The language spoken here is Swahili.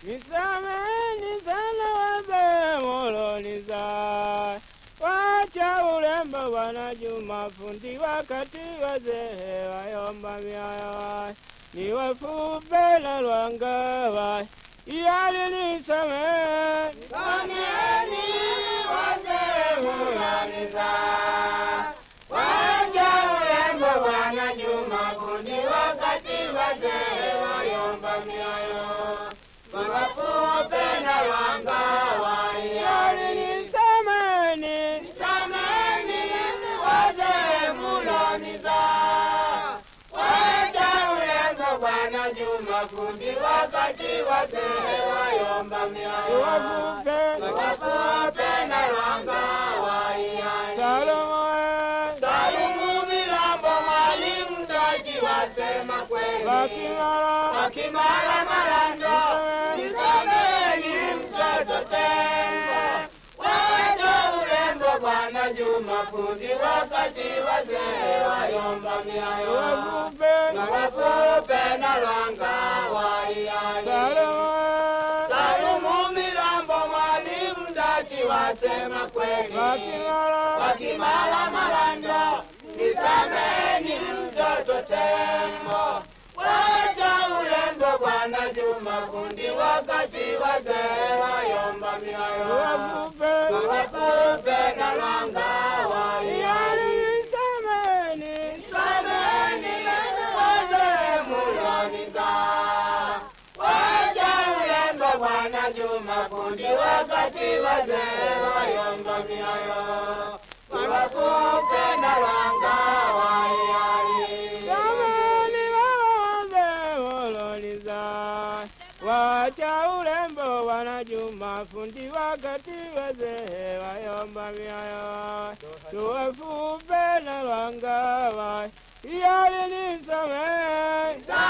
Nisameni sana wazee muloniza, wacha urembo Bwana Juma fundi, wakati wazee wayomba mioyo ni wafupe na lwanga yali nisameni Sameni wazee muloniza, wacha urembo Bwana Juma fundi, wakati wazee wayomba mioyo wawafupe na wangawa yali nisameni Sameni wazee muloniza, wacha urembo Bwana Juma fundi, wakati wazee wayomba mioyo wafupe wawafupe na wangawa Salomo eh, Salumu Milambo mwalimu Taji wasema kweli wakimara Wakimara Marando Nisameni mtoto tembo Wacha urembo Bwana Juma fundi wakati wazee wayomba miayo wafupe Na wafupe na lwanga waiyai Salomo eh, Salumu Milambo mwalimu Taji wasema kweli wakimara wakimala malando nisameni mtoto tembo wacha urembo bwana Juma fundi wakati wazee wayomba mioyo wafupe wafupe na langa waiyali yali nisameni nisameni wazee muloniza wacha urembo bwana Juma fundi wakati wazee wayomba mioyo wafupe na langa waiyali Jamani wawaze moloniza wacha urembo wana Juma fundi wakati wazee wayomba mioyo tuwafupe na lwangawa yali nisameni